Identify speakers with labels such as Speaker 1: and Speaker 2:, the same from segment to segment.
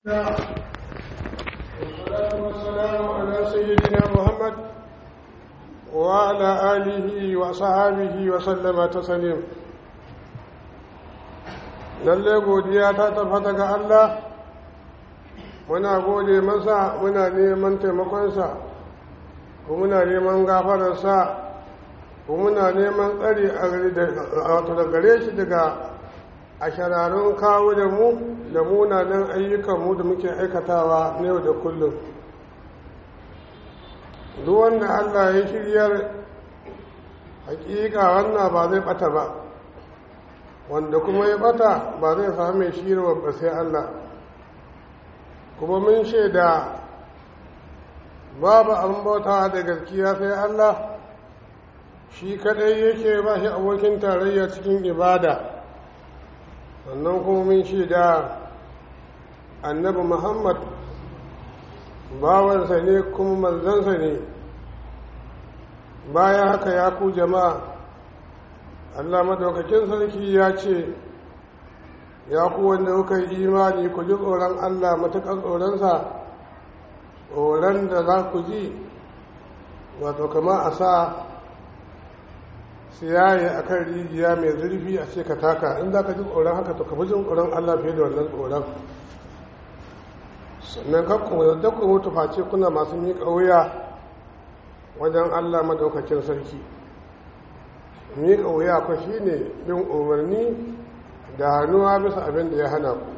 Speaker 1: والصلاة والسلام على سيدنا محمد وعلى آله وصحابه وسلم تسليم lalle godiya ta tabbata ga Allah muna gode masa muna neman taimakonsa ko muna neman gafararsa ko muna neman tsari a da gare shi daga a shararun kawo da mu da munanan ayyukanmu da muke aikatawa na yau da kullum duk wanda allah ya shiryar hakika wannan ba zai bata ba wanda kuma ya bata ba zai sami shirwa ba sai allah kuma mun shaida babu an bauta da gaskiya sai allah shi kadai yake ba shi abokin tarayya cikin ibada sannan kuma mun shaida annabi muhammad bawansa ne kuma manzansa ne bayan haka ya ku jama'a allah madaukakin sarki ya ce ya ku wanda kuka yi imani ku ji tsoron allah matuƙar tsoronsa tsoron da za ku ji wato kama a sa siyaye a kan rijiya mai zurfi a ce ka taka in za ka ji tsoron haka to ka fi jin tsoron allah fiye da wannan tsoron sannan kakku da ku mutu face kuna masu miƙa wuya wajen allah madaukakin sarki miƙa wuya ku shi ne bin umarni da hannuwa bisa abin da ya hana ku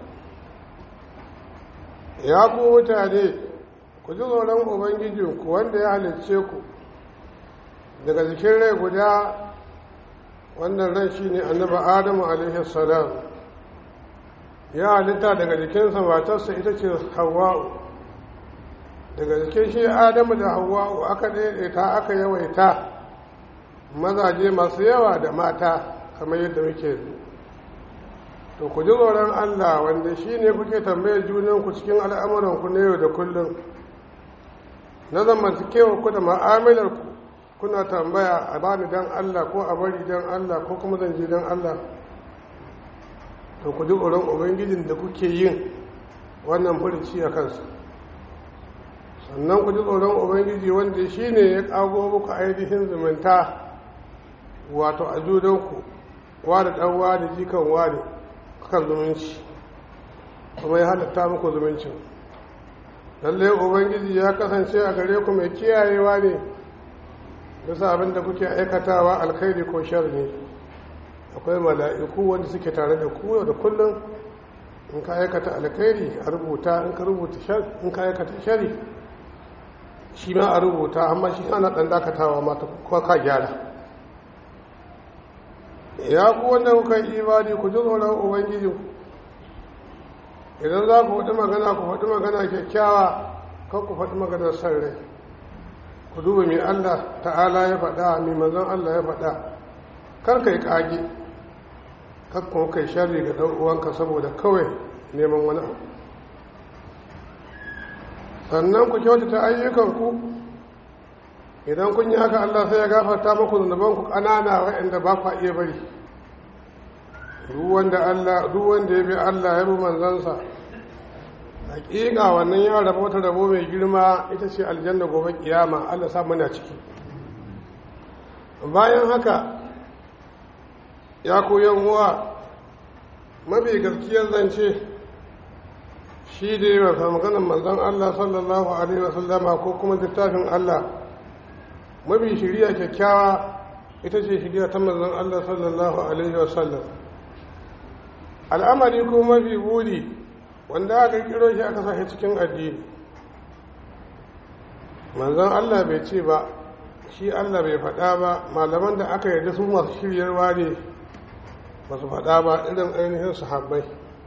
Speaker 1: ya ku mutane ku ji tsoron ubangijinku wanda ya halicce ku daga jikin rai guda wannan ran shi ne annaba adamu alaihi salam ya halitta daga jikinsa matarsa ita ce hawa'u daga jikin shi adamu da hawa'u aka daidaita aka yawaita mazaje masu yawa da mata kamar yadda muke to ku ji tsoron allah wanda shi ne kuke tambayar junanku cikin al'amuranku na yau da kullum na zamantakewa ku da ma'amalarku kuna tambaya a bani don Allah ko a bari don Allah ko kuma zan je don Allah to ku ji tsoron ubangijin da kuke yin wannan furici a kansa sannan ku ji tsoron ubangiji wanda shi ne ya kago muku ainihin zumunta wato a judanku wada ɗan wada jikan wada kan zumunci kuma ya halatta muku zumuncin lallai ubangiji ya kasance a gare ku mai kiyayewa ne bisa abin da kuke aikatawa alkhairi ko shar ne akwai mala'iku wanda suke tare da ku da kullum in ka aikata alkhairi a rubuta in ka rubuta shar in ka aikata shari shi ma a rubuta amma shi ana dan dakatawa mata ko ka gyara ya ku wanda kuka yi imani ku ji tsoron ubangiji idan za ku faɗi magana ku faɗi magana kyakkyawa kan ku faɗi maganar san rai ku duba mai Allah ta'ala ya faɗa mai manzon Allah ya faɗa kar ka yi ƙage kar kuma kai sharri ga ɗan uwanka saboda kawai neman wani abu sannan ku kyautata ayyukanku idan kun yi haka Allah sai ya gafarta muku zunubanku ƙanana waɗanda ba ku iya bari duk wanda ya bi Allah ya bi manzansa hakika wannan ya rabo wata rabo mai girma ita ce aljanna gobe kiyama Allah sa muna ciki bayan haka ya koyan uwa mafi gaskiyar zance shi da yi wa maganin manzan Allah sallallahu alaihi wasallama ko kuma littafin Allah mafi shirya kyakkyawa ita ce shirya ta manzan Allah sallallahu alaihi wasallam al'amari ko mafi buri wanda aka kiro shi aka sashi cikin addini manzon Allah bai ce ba shi Allah bai faɗa ba malaman da aka yarda su masu shiryarwa ne ba su faɗa ba irin ainihin sahabbai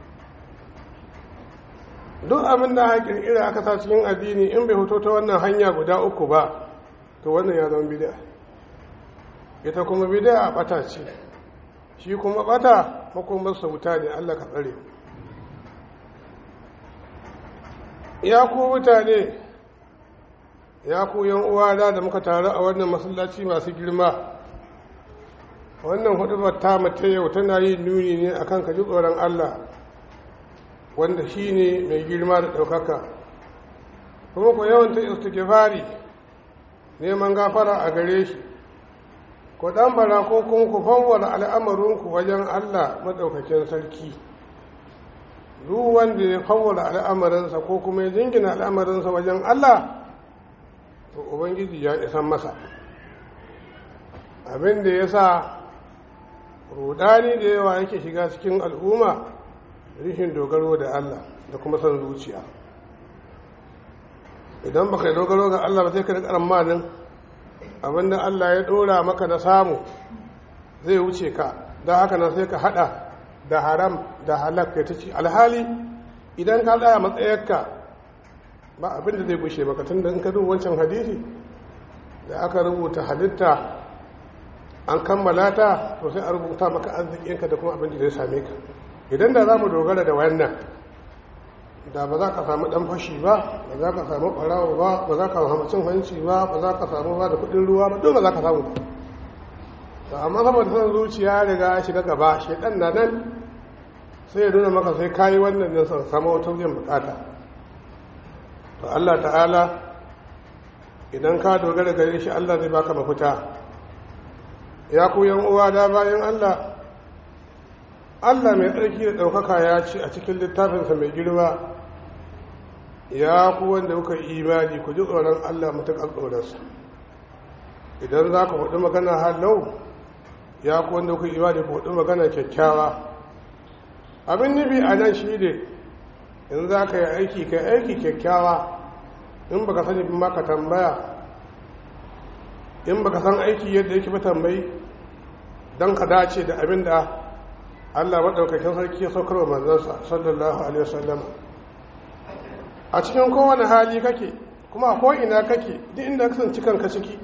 Speaker 1: duk abin da aka kirkira aka sa cikin addini in bai fito ta wannan hanya guda uku ba to wannan ya zama bid'a ita kuma bid'a bata ce shi kuma bata makomarsa wuta ne Allah ka tsare ya ku mutane ya ku yan uwana da muka taru a wannan masallaci masu girma wannan hudubar ta mata yau tana yin nuni ne akan ka ji tsoron Allah wanda shi ne mai girma da ɗaukaka kuma ku yawanta istighfari neman gafara a gare shi ku ɗambara ko kuma ku fawwara al'amarinku wajen allah maɗaukakin sarki duk wanda ya fawwara al'amarinsa ko kuma ya jingina al'amarinsa wajen allah to ubangiji ya isan masa abin da ya sa rudani da yawa yake shiga cikin al'umma rishin dogaro da Allah da kuma son zuciya idan baka yi dogaro ga Allah ba sai ka rika manin abinda Allah ya dora maka na samu zai wuce ka don haka nan sai ka hada da haram da halak ya ta ci alhali idan ka tsaya matsayarka ba abinda zai gushe maka tun da in ka duba wancan hadisi da aka rubuta halitta an kammala ta to sai a rubuta maka arzikinka da kuma abin da zai same ka idan da za mu dogara da wannan da ba za ka samu dan fashi ba ba za ka samu ɓarawo ba ba za ka samu cin hanci ba ba za ka samu ba da kuɗin ruwa ba duk ba za ka samu ba to amma saboda son zuciya riga shiga gaba shaidan na nan sai ya nuna maka sai kayi wannan ne son samu wata biyan bukata to Allah ta'ala idan ka dogara gare shi Allah zai baka mafita ya ku yan uwa da bayan Allah Allah mai tsarki da ɗaukaka ya ce a cikin littafinsa mai girma ya ku wanda kuka imani ku ji tsoron Allah matuƙar tsoronsa idan za ku faɗi magana halau ya ku wanda kuka imani ku faɗi magana kyakkyawa abin nufi a nan shi ne in za ka yi aiki ka aiki kyakkyawa in baka sani ma ka tambaya in baka san aiki yadda yake ba tambayi don ka dace da abin da Allah maɗaukakin sarki ya saukar wa manzansa sallallahu alaihi wasallam a cikin kowane hali kake kuma a ko'ina kake duk inda ka sanci kanka ciki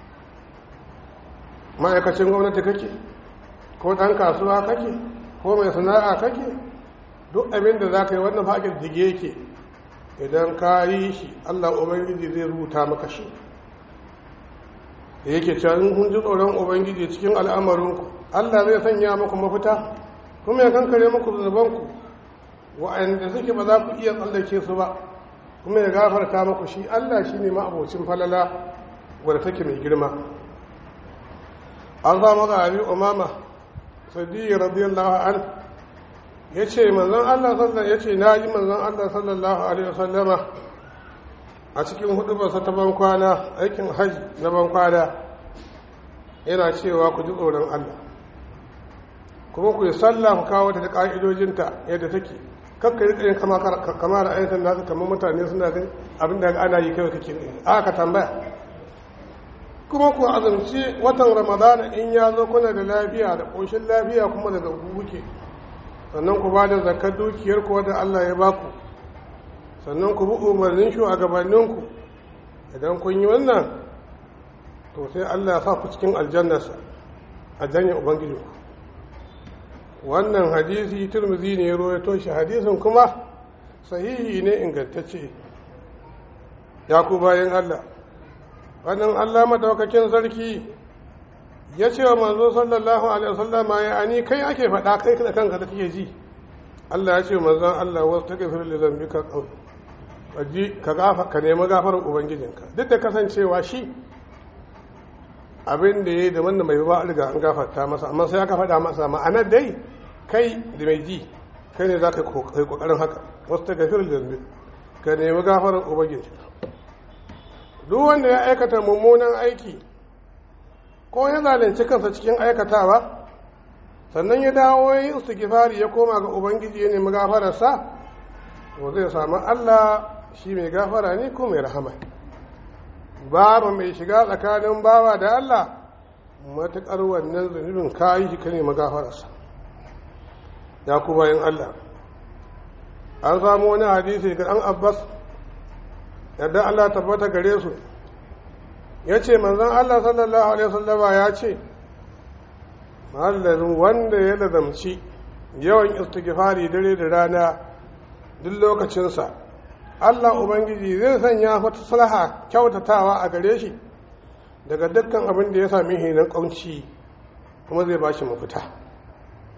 Speaker 1: ma'aikacin gwamnati kake ko ɗan kasuwa kake ko mai sana'a kake duk abin da za ka yi wannan faƙin dige yake idan ka yi shi Allah Ubangiji zai rubuta maka shi da yake can kun ji tsoron Ubangiji cikin al'amarinku Allah zai sanya muku mafita kuma ya kankare muku zunubanku wa'anda suke ba za ku iya tsallake su ba kuma ya gafarta muku shi Allah shi ne ma'abocin falala wadda take mai girma an samu ga abi umama sadiyya radiyallahu an ya ce manzon Allah sallallahu ya ce na ji manzon Allah sallallahu alaihi wasallama a cikin hudubarsa ta bankwana aikin hajji na bankwana yana cewa ku ji tsoron Allah kuma ku yi sallah ku kawo ta da ƙa'idojinta yadda take kakka yi tsayin kama da ayyukan nasu kamar mutane suna gani abin da ana yi kawai kake ne aka tambaya kuma ku azumci watan ramadana in ya zo kuna da lafiya da ƙoshin lafiya kuma daga buke sannan ku ba da zakar dukiyar ku wadda allah ya baku sannan ku bi umarnin shugabanninku idan kun yi wannan to sai allah ya sa ku cikin aljannarsa a janye ubangijinku wannan hadisi turmizi ne ya rawaito shi hadisin kuma sahihi ne ingantacce ya ku bayan Allah wannan Allah madaukakin sarki ya ce wa manzo sallallahu alaihi wasallama ya ani kai ake faɗa kai da kanka da kake ji Allah ya ce wa manzon Allah wasu ta gafir li zambika kaji ka gafa ka nemi gafarar ubangijinka duk da kasancewa shi abin da ya yi da wanda mai ba riga an gafarta masa amma sai aka faɗa masa ma'anar dai kai da mai ji kai ne za ka kai kokarin haka wasu ta gafir da ka nemi gafarar ubangiji duk wanda ya aikata mummunan aiki ko ya zalunci kansa cikin aikatawa sannan ya dawo ya yi istighfari ya koma ga ubangiji ya nemi gafararsa to zai samu Allah shi mai gafara ne ko mai rahama babu mai shiga tsakanin bawa da Allah matuƙar wannan zunubin kayi shi ka nemi gafararsa ya ku bayan Allah an samu wani hadisi ga ɗan abbas yadda Allah tabbata gare su ya ce manzan Allah sallallahu alaihi wasallama ya ce mahallin wanda ya lazamci yawan istighfari dare da rana duk lokacinsa Allah Ubangiji zai sanya wata salaha kyautatawa a gare shi daga dukkan abin da ya sami hinan ƙaunci kuma zai ba shi mafita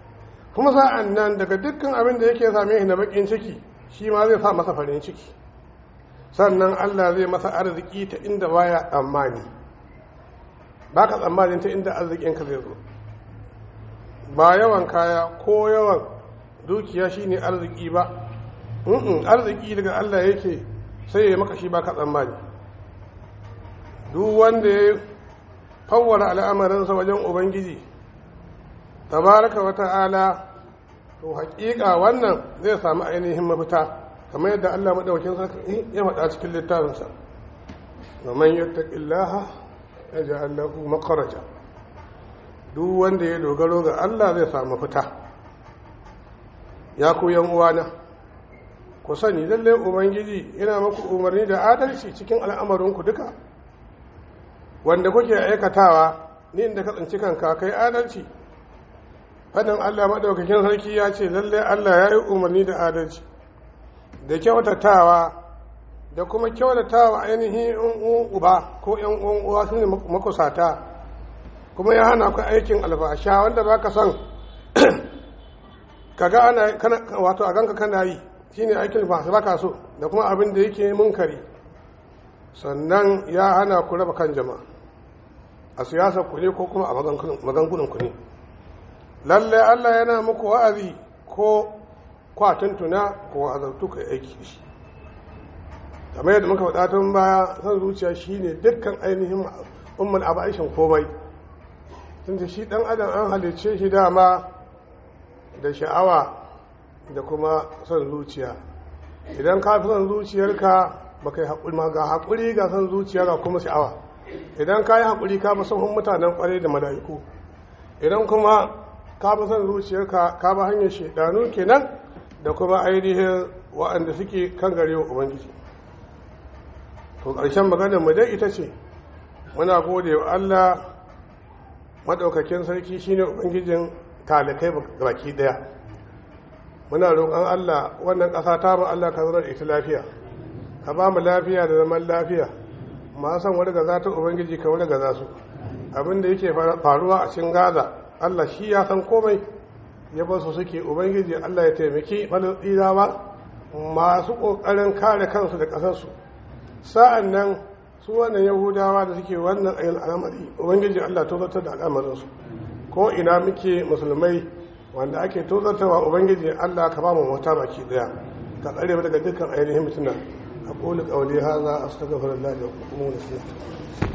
Speaker 1: kuma sa'an nan daga dukkan abin da yake same shi na bakin ciki shi ma zai sa masa farin ciki sannan Allah zai masa arziki ta inda baya tsammani ba ka tsammanin ta inda arzikinka zai zo ba yawan kaya ko yawan dukiya shine arziki ba arziki daga Allah yake sai ya maka shi ba ka tsammani duk wanda ya fawwara al'amarinsa wajen ubangiji tabaraka wa ta'ala to haƙiƙa wannan zai samu ainihin mafita kamar yadda Allah madaukakin sarki ya faɗa cikin littafinsa wa man yattaqillaha yaj'al lahu makhraja duk wanda ya dogaro ga Allah zai samu fita ya ku yan uwana ku sani lalle ubangiji yana muku umarni da adalci cikin al'amarinku duka wanda kuke aikatawa ni inda ka tsinci kanka kai adalci fadin Allah madaukakin sarki ya ce lalle Allah ya yi umarni da adalci da kyautatawa da kuma kyautatawa ainihin uba ko yan uwan uwa su ne makusata kuma ya hana ku aikin alfasha wanda ba ka son kaga ana wato a ganka kana yi shine aikin alfasha ba ka so da kuma abin da yake munkari sannan ya hana ku raba kan jama'a a siyasar ku ne ko kuma a magangunan ku ne lalle Allah yana muku wa'azi ko kwatuntuna ko wa'azartu kai aiki shi kamar yadda muka faɗa tun baya san zuciya shine dukkan ainihin umman abaishin komai tunda shi dan adam an halicce shi dama da sha'awa da kuma son zuciya idan ka fi son zuciyarka ba kai haƙuri ma ga haƙuri ga son zuciya ga kuma sha'awa idan ka yi haƙuri ka fi son mutanen ƙwarai da mala'iku idan kuma ka fi son zuciyarka ka bi hanyar shaidanu kenan da kuma ainihin waɗanda suke kan gare wa ubangiji to ƙarshen maganar mu dai ita ce muna gode wa Allah maɗaukakin sarki shine ubangijin talikai baki ɗaya muna roƙon Allah wannan ƙasa ta mu Allah ka zama da ita lafiya ka ba mu lafiya da zaman lafiya ma san wani gaza ta ubangiji ka wani gaza su abin da yake faruwa a cikin gaza Allah shi ya san komai ya ba su suke ubangiji Allah ya taimaki falastinawa masu ƙoƙarin kare kansu da ƙasarsu sa'an nan su wannan yahudawa da suke wannan ayin al'amari ubangiji Allah tozartar da al'amarinsu ko ina muke musulmai wanda ake tozartarwa ubangiji Allah ka ba mu mota baki daya ka tsare mu daga dukkan ainihin mutuna aqulu qawli hadha astaghfirullah wa atubu ilayh